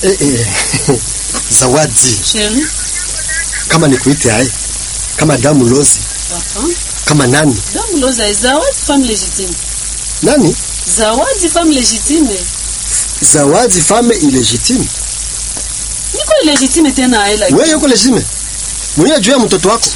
Eh, eh. Zawadi, Chérie. kama nikuite aye, kama damu lozi, Papa. kama nani Damu loza zawadi femme légitime. nani, Zawadi femme légitime. zawadi fame illegitime. Niko légitime tena aila. Wewe yuko legitime mwenyewe juu ya mtoto wako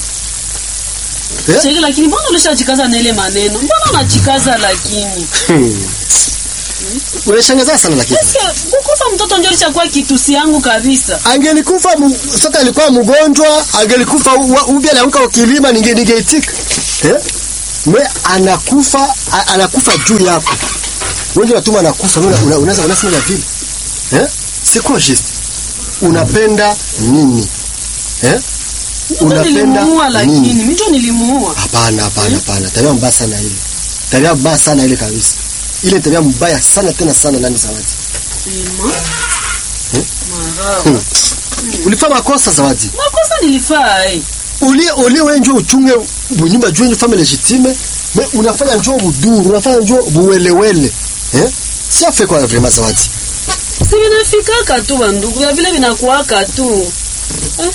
eh? Chérie lakini mbona ulishajikaza na ile maneno? Mbona unajikaza lakini? Hmm. Unashangaza sana lakini Eske kukufa mtoto ndio lishakuwa kitusi yangu kabisa. angelikufa mu- sote alikuwa mgonjwa, angelikufa u- ubia alianguka ukilima, ninge ningeitika eh? Mwe anakufa a- anakufa juu yako wewe unatuma anakufa, wewe una- unaweza unasema ya vile eh? C'est quoi juste? Unapenda nini eh? Ndio nilimuua lakini nini? mimi ndio nilimuua. Hapana, hapana, hapana, tabia mbaya sana ile, tabia mbaya sana ile kabisa, ile tabia mbaya sana tena sana. Nani Zawadi, Ima. Hmm? Maraba. ulifanya makosa Zawadi. Makosa nilifaa eh. ulie ulie wewe njoo uchunge bunyumba juu family legitime me unafanya njoo buduru unafanya njoo buwelewele eh si afe kwa vraiment zawadi Si vinafikaka tu bandugu, ya vile vinakuwaka tu. Eh?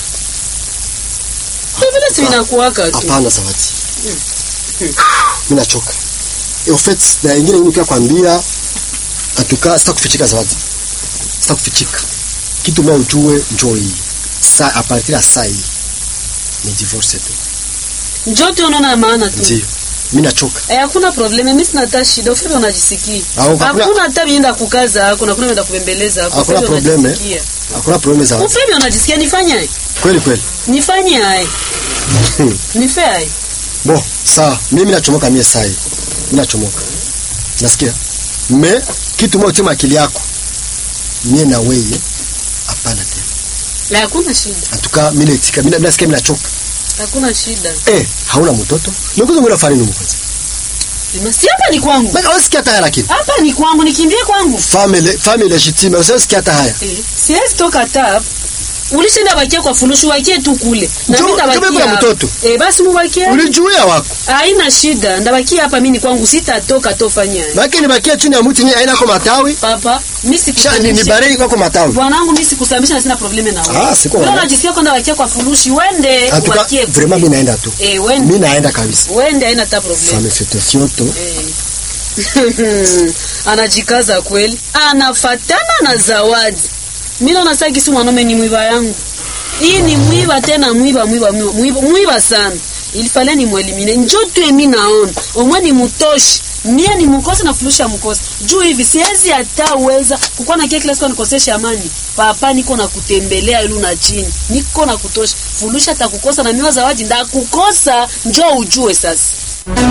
Ya vile si vinakuwaka tu. hapana zawadi mimi nachoka e au fait na ingine mimi kwa kwambia atuka sitakufichika zawadi sitakufichika kitu mimi ujue njoo hii sa a partir ya saa hii ni divorce tu Njoo tu unaona maana tu. ndio mimi nachoka Eh, hakuna probleme, mimi sina hata shida. Ufebe unajisikia. Au, hakuna- Hakuna hata mienda kukaza hako, hakuna mienda kubembeleza hako. Hakuna Ufebe probleme. unajisikia. hakuna problem zawadi Ufebe unajisikia nifanye aje? kweli kweli Nifanye aje? Nife aje? Bo, sawa. Mimi nachomoka mie sai. Mimi nachomoka. Nasikia? Me kitu moja tema akili yako. Mie na wewe hapana tena. La, hakuna shida. Atuka mimi naitika. Mimi nasikia mimi nachoka. Hakuna shida. Eh, hauna mtoto? Nikuzo ngona fani numu kwanza. Si hapa ni kwangu. Baka wasikia hata haya lakini. Hapa ni kwangu, nikimbie kwangu. Family family legitime. Wasikia hata haya. Eh, siwezi toka tap. Ulishinda bakia kwa fulushu wakie tu kule. Na Njoo- mimi njoo ndabakia. kuna hapa. mtoto. Eh, basi mubakie. Ulijuia wako. Haina shida. Ndabakia hapa mimi ni kwangu sitatoka tofanya. Baki ni bakia chini ya mti ni aina kwa matawi. Papa, mimi Sha ni, ni sikusamisha. barei kwa matawi. Bwanangu mimi sikusamisha na sina probleme na wewe. Ah, siko Wewe wala. unajisikia kwenda wakia kwa furushi, wende Atuka wakie. vraiment mimi naenda tu. Eh, wende. Mimi naenda kabisa. Wende haina hata probleme. Fame fete fioto. Eh. Anajikaza kweli. Anafatana na zawadi. Mimi naona sasa kisi mwanaume ni mwiba yangu. Hii ni mwiba tena mwiba mwiba mwiba mwiba, mwiba sana. Ilifale ni mwelimine. Njoo tu mimi naona. Omwe ni mutoshi. Mie ni mkosa na fulusha mkosa. Juu hivi siwezi hata uweza kukuwa na kila siku nikosesha amani. Papa niko na kutembelea ilu na chini. Niko na kutosha. Fulusha takukosa na miwa zawadi ndakukosa. Njoo ujue sasa.